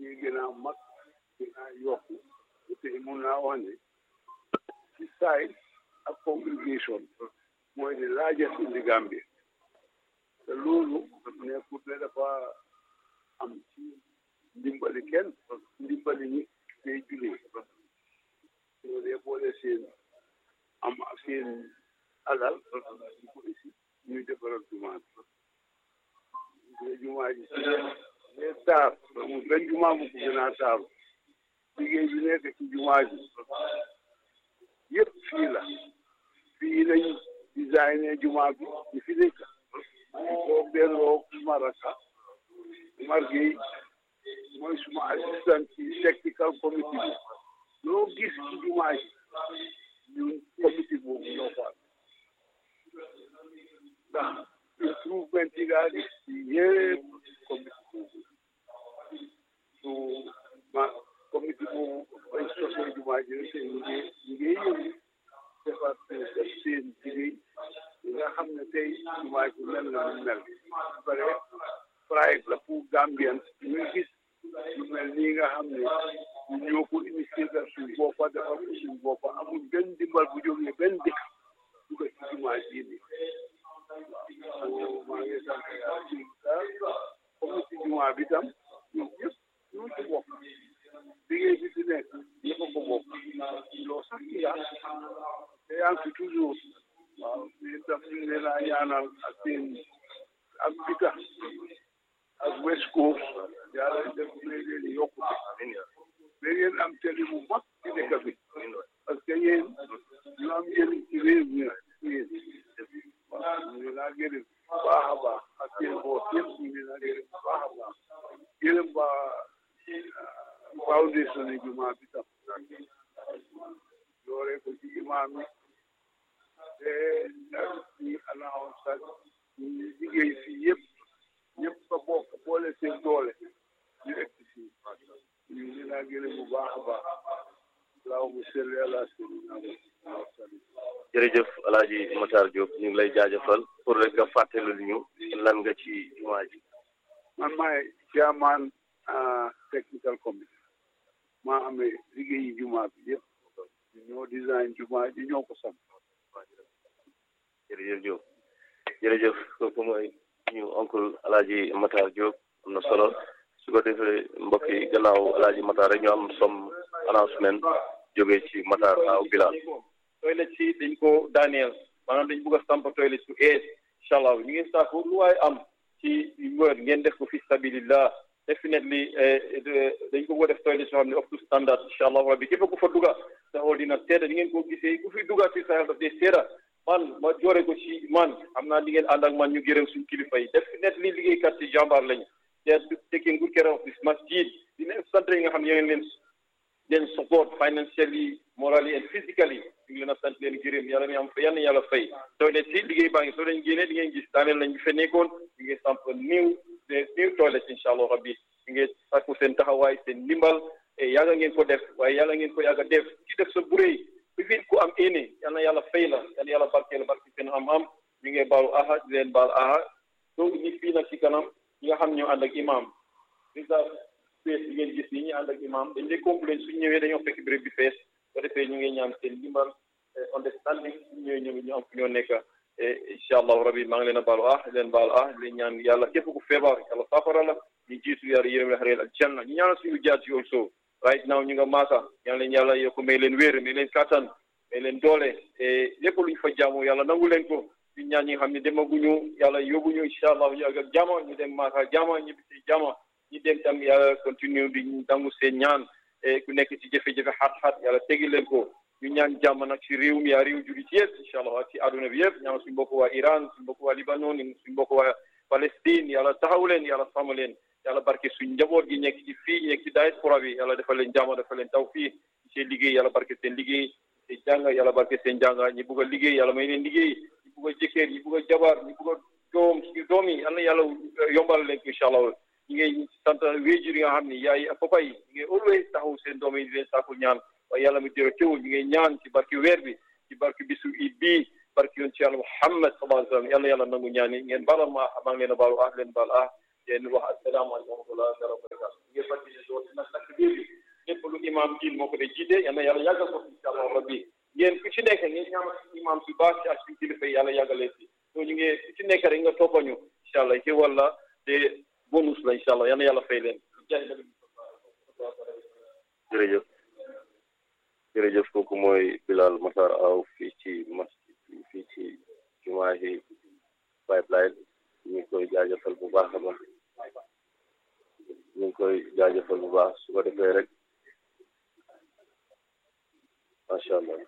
ngi gën a mag gën a yokku te mun naa wax ne ci size ak congregation mooy the largest in the Gambia te loolu nekkut ne dafa am ci ndimbali kenn ndimbali ñi day julee ñoo dee boole seen am seen alal di ko isi ñuy defaral jumaa bi jumaa ji ne taar amul benn jumaa bu ko gën a taaru liggéey bi nekk ci jumaa ji yëpp fii la fii lañ designé jumaa bi di fi nekk di ko delloo maraka Umar Gueye mooy suma assistant ci technical committee bi loo gis ci jumaa ji ñun committee boobu ñoo ko am ndax improvement yi gaa gis ci yëpp committee boobu su ma committee boobu bañ sosee jumaa ji rek ñu ngi ñu ngi yëngu defar def seen liggéey yi nga xam ne tey jumaa ji mel na mu mel pare pride la pour Gambians ñuy gis lu mel nii nga xam ne ñu ñoo ko initié suñ boppa defar ko suñ boppa amul benn dimbal bu jógee benn dëkk dugg ci jumaa ji ni waaw maa ngi sant yàlla comité jumaa bi tam ñoom ñëpp ñoo ci bokk liggéey bi fi nekk ñëpp a ko bokk loo sax ci yaa te yaa ngi fi toujours waaw mais tam ñu ngi leen a ñaanal ak seen ak bita ak West Coast yàlla def may leen yokkute mais yéen am télé bu mag ci dëkk bi parce que yéen ñu am njëriñ ci réew mi yéen waaw ñu ngi laa gërëm bu baax a baax ak seen boos yëpp ñu ngi laa gërëm bu baax a baax gërëm ba foundation yi jumaa bi tam doore ko ci imaam yi te ñi alaaw sax ñu liggéey fii yëpp ñëpp ba bokk boole seen doole ñu egg fii ñu ngi laa gërëm bu baax a baax allahumma salli ala sayyidina Muhammad jërëjëf alaaji Matar Diop ñu ngi lay jaajëfal pour rek nga fàttali ñu lan nga ci jumaa ji man maay chairman technical committee maa amee liggéeyi jumaa bi yëpp ñoo design jumaa ji ñoo ko sam jërëjëf Diop jërëjëf kooku mooy ñu oncle alaaji Matar Diop am na solo su ko defee mbokk yi gannaaw alaaji Matar rek ñu am som announcement jógee ci Matar aw Bilal toilet si dañ ko daaneel maanaam dañ bëgg a samp toilet su ees incha allah ñu ngi saako lu waaye am ci wër ngeen def ko fi stabilillah definitely dañ ko bëgg a def toilet soo xam ne up to standard incha allah rabbi képp ku fa duga sa xool dina seeda ni ngeen ko gisee ku fi duga ci sa daf dee seeda man ma joore ko ci man xam naa di ngeen ànd ak man ñu gërëm suñu kilifa yi definitely liggéeykat ci jàmbaar lañu they are taking good care of this masjid dina sant yi nga xam ne yéen leen leen support financially morally and physically ñu ngi leen a sant leen gërëm yàlla na am yal na yàlla fay toilet si liggéey baa ngi soo leen génnee di ngeen gis daaneel lañ fe nekkoon ñu ngi samp new new toilet incha allah rabbi ñu ngi sàkku seen taxawaay seen ndimbal yàgga ngeen ko def waaye yàlla ngeen ko yàgga def ci def sa buréy bi fi ku am éene yal na yàlla fay la yal na yàlla barkeel barke seen am-am ñu ngi baalu aha di leen baal aha donc ñi fii nag ci kanam ñi nga xam ñoo ànd ak imam réserve space bi ngeen gis nii ñu ànd ak imam dañ lay complain suñ ñëwee dañoo fekk béréb bi fees ko defee ñu ngi ñaan seen ndimbal understanding suñ ñëwee ñu ñu am fu ñoo nekk incha allahu rabbi maa ngi leen a baalu ah leen baal ah leen ñaan yàlla képp ku feebar yàlla saafara la ñu jiitu yàlla yërëm la xareel ak janna ñu ñaanal suñu jaar ci also right now ñu nga maaka ñaan leen yàlla yokk may leen wér may leen kattan may leen doole lépp luñ fa jaamu yàlla nangu leen ko ñu ñaan ñi nga xam ne demaguñu yàlla yóbbuñu incha allah ñu ak jama ñu dem maaka jama ñu bisi jama ñu dem tam yàlla continue di nangu seen ñaan ku nekk ci jafe-jafe xat-xat yàlla tegi leen ko ñu ñaan jàmm nag ci réew mi yaa réew jugi ci yëpp incha allah ci àdduna bi yëpp ñaan suñu mbokk waa Iran suñu mbokk waa Libanon suñu mbokk waa Palestine yàlla taxaw leen yàlla sàmm leen yàlla barke suñ njaboot gi nekk ci fii nekk ci diaspora bi yàlla defal leen jàmm defal leen taw fii seen liggéey yàlla barke seen liggéey seen jàng yàlla barke seen jàng ñi bugg a liggéey yàlla may leen liggéey ñi bugg a jëkkër ñi bugg a jabar ñi bugg a doom suñu doom yi yal na yàlla yombal leen ko incha allah ñi ngay sant wéjur yi nga xam ne yaay ak papa yi ñi ngay always taxaw seen doom yi di leen sàkku ñaan waaye yàlla mi jërë teewul ñi ngay ñaan ci barke weer bi ci barke bisu iid bii barke yoon ci yàlla Muhammad sallallahu alayhi wa sallam yàlla yàlla nangu ñaan yi ngeen baalal ma maa ngi leen a baalu ah leen baal ah leen wax asalaamaaleykum wa rahmatulah wa barakatu ngeen fàttali ne imam Diin moo ko dee jiite yal na yàlla yàggal ko incha allah rabbi ngeen ku ci nekk ngeen ñaanal suñu imam bi baax ci ak suñu kilifa yi yàlla yàggalee si so ñu ngi ku ci nekk rek nga toppañu incha allah ci walla te bonus la incha allah yal na yàlla fay leen jërëjëf jërëjëf kooku mooy Bilal Matar Aw fii ci masjid fii ci jumaa yi pipeline ñu ngi koy jaajëfal bu baax a baax ñu ngi koy jaajëfal bu baax su ko defee rek macha allah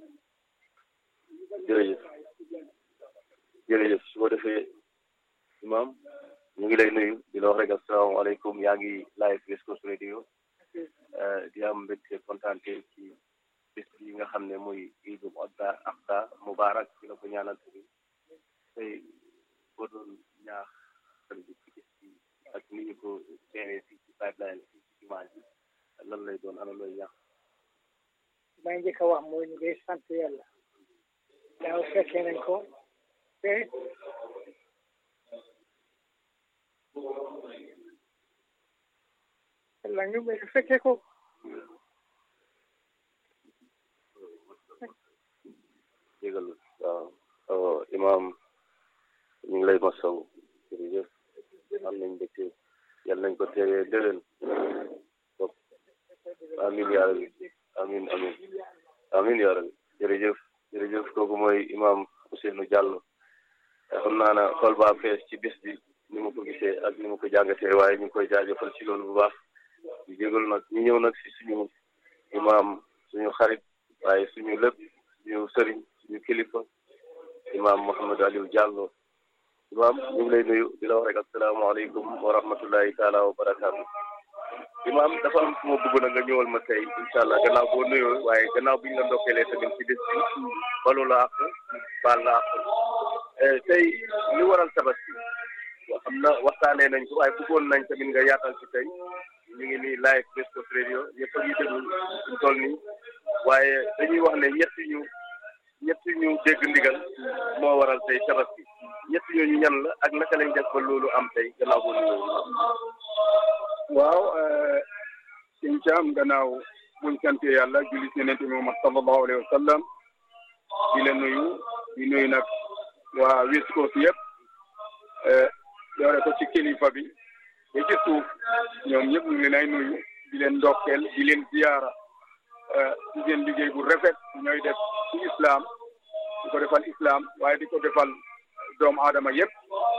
jërëjëf jërëjëf su ko defee imam ñu ngi lay nuyu di la wax rek asalaamaaleykum yaa ngi live West Coast Radio di am mbégte kontaante ci bés bi nga xam ne muy Iidul Adha Adha Mubarak ci la ko ñaanal tamit tey boo doon ñaax xel bi ci bés bi ak ni ñu ko teewee fii ci pipeline fii ci jumaa ji lan lay doon ana looy ñaax may njëkk a wax mooy ñu ngi sant yàlla daaw fekkee nañ ko te la ñu may fekkee ko jégal waaw imam ñu ngi lay masaw jërëjëf am nañ mbégte yal nañ ko teewee déwén donc amin yaa rabbi amin amin amin yaa rabbi jërëjëf jërëjëf kooku mooy imam Ousseynou Diallo xam naa na xol baa fees ci bés bi ni ma ko gisee ak ni ma ko jàngatee waaye ñu ngi koy jaajëfal ci loolu bu baax ñu jégalu nag ñu ñëw nag si suñu imam suñu xarit waaye suñu lépp suñu sëriñ suñu kilifa imam Mouhamadou Aliou Diallo imam ñu ngi lay nuyu di la wax rek asalaamaaleykum wa rahmatullahi taala wa barakaatu imam dafa am fu ma bëgg na nga ñëwal ma tey incha allah gannaaw boo nuyoo waaye gannaaw bi ñu la ndokkeelee tamit ci bés bi balu la ak baal la ak tey li waral tabaski xam na waxtaanee nañ ko waaye bëggoon nañ tamit nga yaatal ci tey ñu ngi nii live West Coast Radio ñëpp a ngi déglu suñ toll nii waaye dañuy wax ne ñetti ñu ñetti ñu dégg ndigal moo waral tey tabaski ñetti ñooñu ñan la ak naka lañ def ba loolu am tey gannaaw boo nuyoo waaw sëñ Caam gannaaw buñ sante yàlla julli si Yonent bi Muhammad sallallahu alayhi wa sallam di la nuyu di nuyu nag waa West Coast yëpp doore ko ci kilifa bi ba ci suuf ñoom ñëpp ñu ngi leen ay nuyu di leen ndokkeel di leen ziyaara ci seen liggéey bu rafet ñooy def ci islam di ko defal islam waaye di ko defal doomu aadama yëpp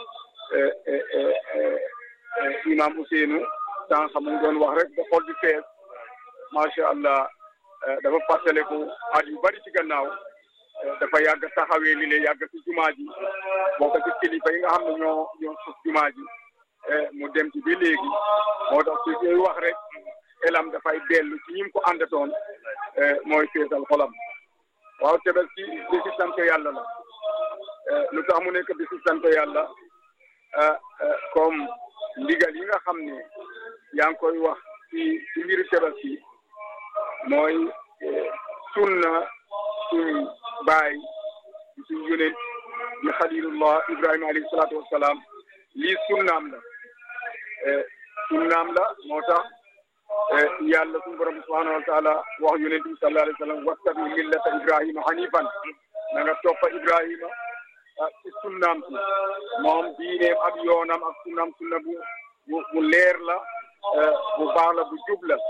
imam Ousseynou sànq mu ngi doon wax rek ba xol bi fees macha allah dafa fàttaliku at yu bari ci gannaaw dafa yàgg taxawee li lay yàgg ci jumaa ji bokk ci kilifa yi nga xam ne ñoo ñoo suuf jumaa ji mu dem ci bi léegi moo tax su koy wax rek elam dafay dellu ci ñim ko àndatoon mooy feesal xolam waaw tabaski bisi sant yàlla la lu tax mu nekk bisi sant yàlla comme ndigal yi nga xam ne yaa ngi koy wax ci ci mbiru tabaski mooy sunna suñ baay suñ yonent di xalilullah ibrahima alayhi salaatu wassalaam lii sunnaam la sunnaam la moo tax yàlla suñu borom subhanahu wa taala wax yonent bi sallallahu alayhi wa sallam wattabi millata ibrahima hanifan na nga toppa ibrahima ci sunnaam si moom diineem ak yoonam ak sunnaam sunna bu bu bu leer la bu baax la bu jub la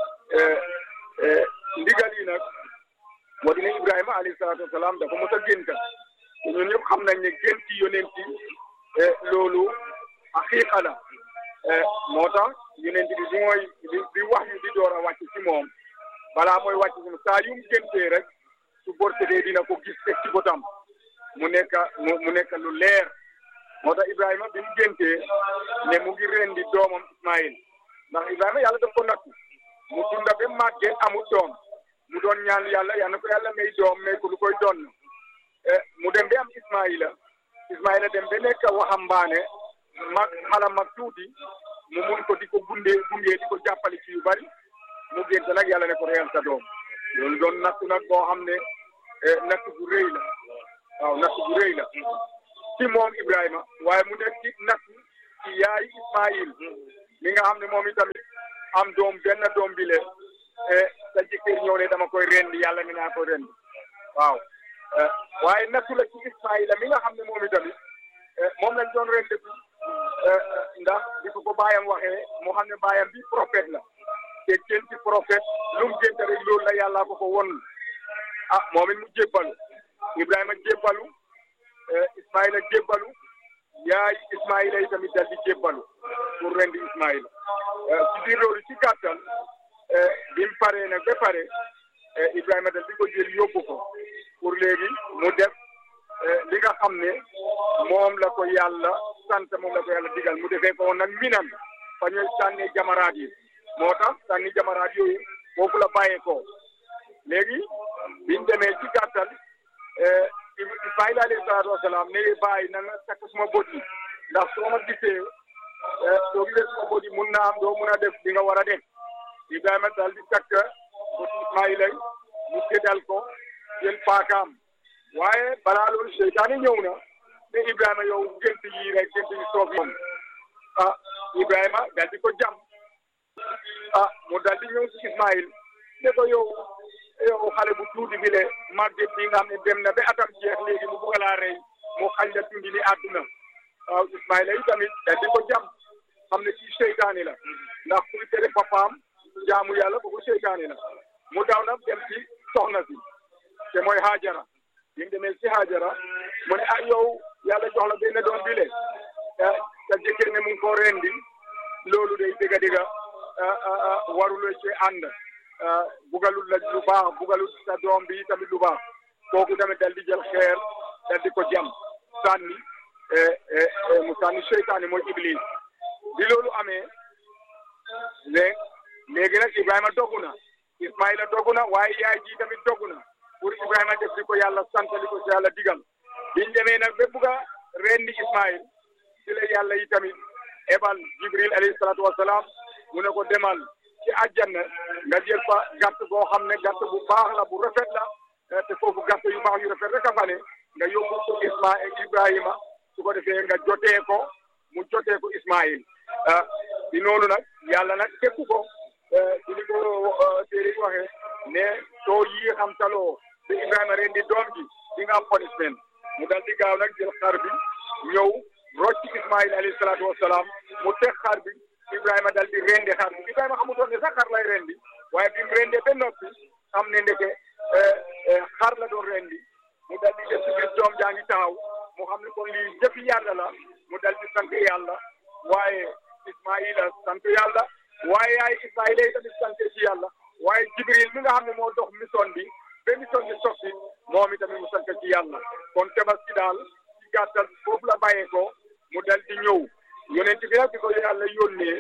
ndigal yi nag moo dina ibrahima alayhi salaatu wasalaam dafa mos a génta te ñun ñëpp xam nañ ne génti yonent yi loolu aqiqa la moo tax yonent bi bi mooy bi wax yu di door a wàcc ci moom balaa mooy wàcc ci moom saa yu mu géntee rek su bortedee dina ko gis teg ci botam mu nekk mu mu nekk lu leer moo tax Ibrahima bi mu géntee ne mu ngi rendi doomam Ismaïl ndax Ibrahima yàlla daf ko nattu mu dunda ba màggee amul doom mu doon ñaan yàlla yal na ko yàlla may doom may ko lu koy doon mu dem ba am Ismaïla Ismaïla dem ba nekk waxambaane mag xala mag tuuti mu mun ko di ko gundee gundee di ko jàppale ci yu bari mu gént nag yàlla ne ko reyal sa doom loolu doon nattu nag boo xam ne nattu bu rëy la waaw nattu bu rëy la ci moom Ibrahima waaye mu nekk ci nattu ci yaay Ismaïl mi nga xam ne moom itamit am doom benn doom bi le sa jëkkër ñëw ne dama koy rendi yàlla mi naa koy rendi waaw waaye nattu la ci Ismaïla mi nga xam ne moom itamit moom lañ doon rendi ndax di ko ko baayam waxee moo xam ne baayam bi prophète la te kenn ci prophète lu mu génte rek loolu la yàlla ko ko won ah moom it mu jébbalu Ibrahima jébbalu Ismaïla jébbalu yaay Ismaïla yi tamit dal di jébbalu pour rendi Ismaïla ci biir loolu ci gàttal bi mu paree nag ba pare Ibrahima dal di ko jël yóbbu ko pour léegi mu def li nga xam ne moom la ko yàlla sant moom la ko yàlla digal mu defee ko woon nag minan fa ñuy sànni jamaraat yi moo tax sànni jamaraat yooyu foofu la bàyyeekoo léegi biñ demee ci gàttal Ismaïla alayhi salaatu wasalaam ne bàyyi na nga takk suma bët yi ndax soo ma gisee soo gisee suma bët yi mun naa am doo mun a def li nga war a def Ibrahima daal di takk bët Ismaïla mu séddal ko jël paakaam waaye balaa loolu seytaane ñëw na ne Ibrahima yow gént yi rek gént yi soof moom ah Ibrahima daal di ko jam ah mu daal di ñëw si Ismaïl ne ko yow yow xale bu tuuti bi le màgget bi nga xam ne dem na ba atam jeex léegi mu bugg laa rey mu xañ la tundi ni àdduna waaw Ismaïla yi tamit daal di ko jam xam ne ci seytaane la ndax kuy tere papaam jaamu yàlla boobu seytaane la mu daw nag dem ci soxna si te mooy Hajara bi mu demee si Hajara mu ne ah yow yàlla jox la benn doom bi le sa jëkkër ne mu ngi ko rendi loolu day dëgga dëgga waruloo ci ànd bugalul la lu baax bugalul sa doom bi tamit lu baax kooku tamit dal di jël xeer dal di ko jam sànni mu sànni seytaane mooy iblis bi loolu amee léegi léegi nag Ibrahima dogu na Ismaïla dogu na waaye yaay ji tamit dogu na pour Ibrahima def li ko yàlla sant li ko yàlla digal biñ demee nag ba bugg a rendi Ismaïl ci la yàlla yi tamit ebal Jibril alayhi salaatu wasalaam mu ne ko demal ci àjjana nga jël fa gàtt boo xam ne gàtt bu baax la bu rafet la te foofu gàtt yu baax yu rafet rek a fa ne nga yóbbu ko Ismaïl Ibrahima su ko defee nga jotee ko mu jotee ko Ismaïl ah di noonu nag yàlla nag tekku ko ci li ko téere yi waxee ne soo yii xam taloo te Ibrahima ren di doom ji di nga am punishment mu dal di gaaw nag jël xar bi ñëw rocc Ismaïl alayhi salaatu wasalaam mu teg xar bi Ibrahima dal di rendi xar bi Ibrahima xamutoon ne sax xar lay rendi waaye bi mu rendee ba noppi xam ne ndeke xar la doon rendi mu dal di def ci biir doom jaa ngi taxaw mu xam ne kon lii jëfi yàlla la mu dal di sant yàlla waaye Ismaïla sant yàlla waaye yaay Ismaïla yi tamit sant ci yàlla waaye Jibril mi nga xam ne moo dox mission bi ba mission bi sotti moom itamit mu sant ci yàlla kon tabaski daal ci gàttal foofu la bàyyeekoo mu dal di ñëw yonent bi nag di ko yàlla yónnee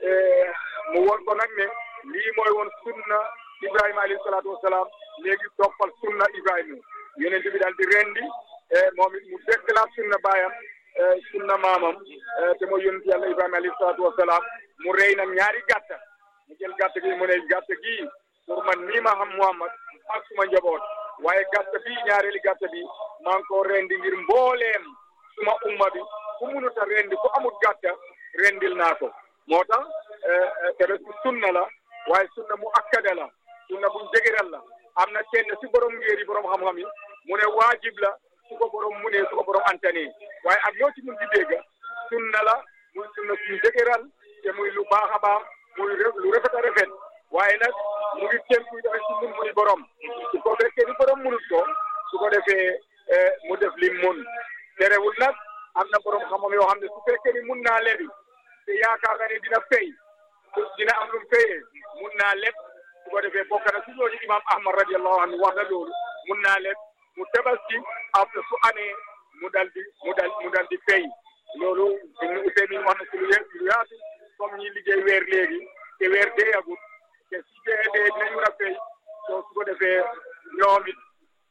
mu won ko nag ne lii mooy woon sunna Ibrahima alayhi salaatu wasalaam léegi toppal sunna Ibrahima yonent bi daal di rendi moom it mu déclare sunna baayam sunna maamam te mooy yonent yàlla Ibrahima alayhi salaatu wasalaam mu rey nag ñaari gàtta mu jël gàtt gi mu ne gàtt gi pour man mii ma xam Muhammad ak suma njaboot waaye gàtt bi ñaareeli gàtt bi maa ngi ko rendi ngir mbooleem suma umma bi ku munut a rendi ku amut gàtta rendil naa ko moo tax tabaski sunna la waaye sunna mu akkada la sunna buñ dëgëral la am na kenn si borom ngéeri borom xam-xam yi mu ne waajib la su ko borom mu ne su ko borom antane waaye ak loo ci mun di dégg sunna la muy sunna suñ dëgëral te muy lu baax a baax muy lu rafet a rafet waaye nag mu ngi tënku tamit ci mun muy borom su ko fekkee ni borom munut ko su ko defee mu def lim mun terewul nag am na borom xam-xam yoo xam ne su fekkee ni mun naa lebi te yaakaar na ne dina fay dina am lu mu fayee mun naa leb su ko defee bokk na si ñooñu imam ahmad radiallahu anhu wax na loolu mun naa leb mu tabaski après su amee mu dal di mu dal mu dal di fay loolu ibnu useymin wax na si lu lu yaatu comme ñi liggéey weer léegi te weer deeyagut te su dee dee dinañ mën a fay soo su ko defee ñoom it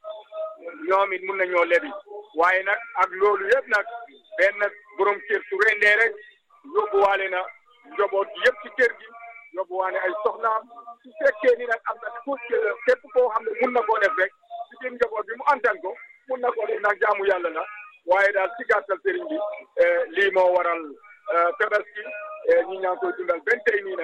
ñoom it mun nañoo lebi waaye nag ak loolu yëpp nag benn borom kër su rendee rek yóbbuwaale na njaboot gi yëpp ci kër gi yóbbuwaale ay soxnaam su fekkee ni nag am na ku képp koo xam ne mun na koo def rek ci biir njaboot bi mu antan ko mun na koo def nag jaamu yàlla la waaye daal ci gàttal sëriñ bi lii moo waral tabaski ñi ñaa ngi koy dundal benn tey nii nag